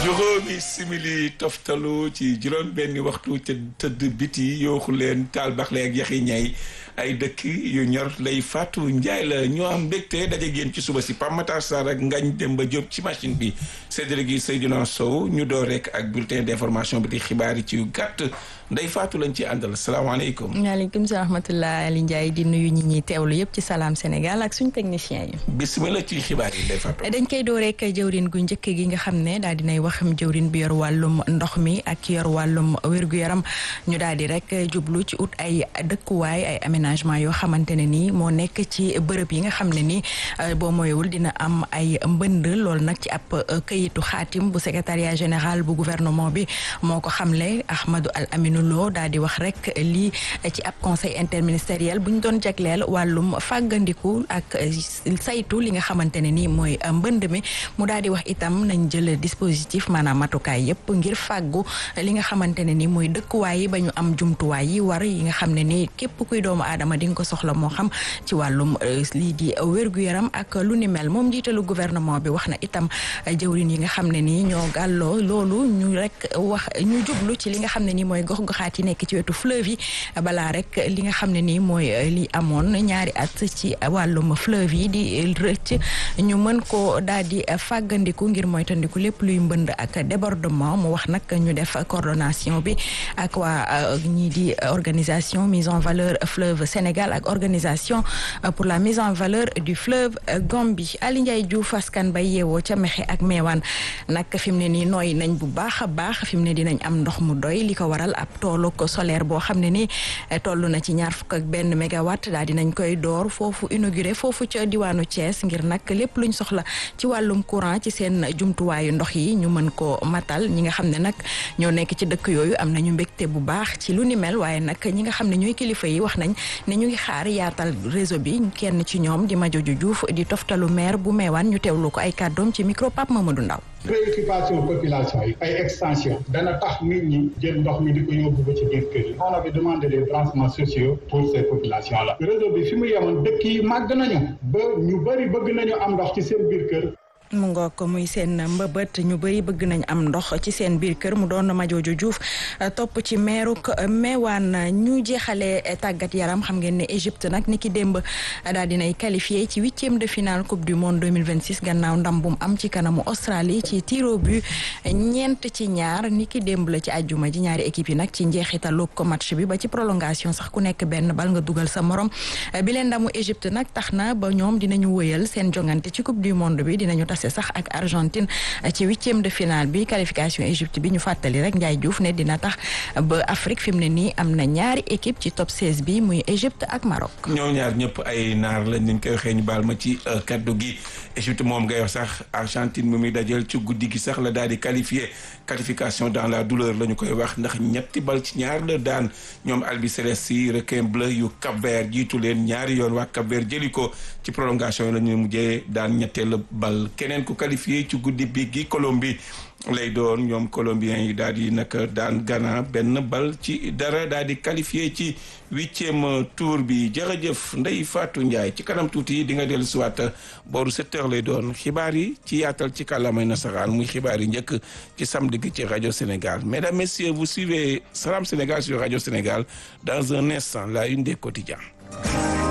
juróomi simili toftalu ci juróom benni waxtu ca tëdd biti yooxu leen taal baxle ak yaxi ñay ay dëkk yu ñor lay Fatou Ndiaye la ñoo am mbégte daje génn ci suba si Pape Matar Sarr ak Ngagne Demba Diop ci machine bi séddale gi Seydina Sow ñu door rek ak bulletin d'information bi di xibaar yi ci yu gàtt Ndeye Fatou lañ ci àndal salaamaaleykum. waaleykum salaam rahmatulah Ali Ndiaye di nuyu ñi ñuy teewlu yëpp ci salaam Sénégal ak suñu technicien yi. bisimilah ci xibaar yi Ndeye Fatou. dañ koy door rek jëwrin gu njëkk gi nga xam ne daal dinay wax jëwrin bi yor wàllum ndox mi ak yor wàllum wér-gu-yaram ñu daal di rek jublu ci ut ay dëkkuwaay ay aménagement yoo xamante ne nii moo nekk ci bërëb yi nga xam ne nii boo moyewul dina am ay mbënd loolu nag ci ab këyitu xaatim bu secrétariat général bu gouvernement bi moo ko xamle Ahmadou Al Aminou Lo daal di wax rek lii ci ab conseil interministériel bu ñu doon jagleel wàllum fàggandiku ak saytu li nga xamante ne nii mooy mbënd mi mu daal di wax itam nañ jël dispositif maanaam matukaay yëpp ngir fàggu li nga xamante ne nii mooy dëkkuwaay yi ba ñu am jumtuwaay yi war yi nga xam ne nii képp kuy doomu aadama di nga ko soxla moo xam ci wàllum lii di wér-gu-yaram ak lu ni mel moom jiitalu gouvernement bi wax na itam jëwrin yi nga xam ne nii ñoo gàlloo loolu ñu rek wax ñu jublu ci li nga xam ne nii mooy gox-goxaat yi nekk ci wetu fleuve yi balaa rek li nga xam ne nii mooy li amoon ñaari at ci wàllum fleuve yi di rëcc ñu mën ko daal di fàggandiku ngir moytandiku lépp luy mbënd ak débordement mu wax nag ñu def coordination bi ak waa ñii di organisation mise en valeur fleuve Sénégal ak organisation pour la mise en valeur du fleuve Gambie Ali Ndiaye Diouf askan bay yeewoo ca Mexe ak Meewaan nag fi mu ne nii nooy nañ bu baax a baax fi mu ne dinañ am ndox mu doy li ko waral ab toolu ko solaire boo xam ne ni toll na ci ñaar fukk ak benn mégawatt daal dinañ koy door foofu inauguré foofu ca diwaanu Thiès ngir nag lépp luñ soxla ci wàllum courant ci seen jumtuwaayu ndox yi ñu mën ko matal ñi nga xam ne nag ñoo nekk ci dëkk yooyu am nañu mbégte bu baax ci lu ni mel waaye nag ñi nga xam ne ñooy kilifa yi wax nañ ne ñu ngi xaar yaatal réseau bi kenn ci ñoom di Madiodio Diouf di toftalu maire bu meewaan ñu teewlu ko ay kàddoom ci micro Pape Mamadou Ndaw préoccupation population yi ay extension dana tax nit ñi jël ndox mi di ko yóbbu ba ci biir kër yi on avait demandé des branchements sociaux pour ces populations là réseau bi fi mu yemoon dëkk yi màgg nañu ba ñu bëri bëgg nañu am ndox ci seen biir kër mu ngoo ko muy seen mbëbët ñu bëri bëgg nañ am ndox ci seen biir kër mu doon Madiodio Diouf topp ci meeruk meewaan ñu jeexalee tàggat yaram xam ngeen ne Égypte nag ni ki démb daal dinay qualifié ci huitième de finale coupe du monde 2026 gannaaw ndam bu mu am ci kanamu Australie ci tiro bu ñeent ci ñaar ni ki démb la ci àjjuma ji ñaari équipe yi nag ci njeexitalu ko match bi ba ci prolongation sax ku nekk benn bal nga dugal sa morom bi leen ndamu Égypte nag tax na ba ñoom dinañu wëyal seen jongante ci coupe du monde bi dinañu tas sax ak Argentine ci huitième de finale bi qualification Égypte bi ñu fàttali rek Ndiaye Diouf ne dina tax ba Afrique fi mu ne nii am na ñaari équipe ci top 16 bi muy Égypte ak Maroc. ñoo ñaar ñëpp ay naar lañ ñu koy waxee ñu baal ma ci kaddu gi Égypte moom ngay wax sax Argentine mi muy dajal ci guddi gi sax la daal di qualifié qualification dans la douleur la ñu koy wax ndax ñetti bal ci ñaar la daan ñoom albiceleste yi requin bleu yu Cap Vert jiitu leen ñaari yoon waa Cap Vert jëli ko ci prolongation yi la ñu mujjee daan ñetteelu bal keneen ku qualifié ci guddi bi gi Colombie lay doon ñoom colombiens yi daal di nag daan Ghana benn bal ci dara daal di qualifié ci huitième tour bi jërëjëf Ndeye Fatou Ndiaye ci kanam tuuti di nga dellu siwaat booru sept heures lay doon xibaar yi ci yaatal ci kàllaamay nasaraan muy xibaar yi njëkk ci samedi gi ci rajo Sénégal mesdames messieurs vous suivez Salam Sénégal sur rajo Sénégal dans un instant la une des quotidiens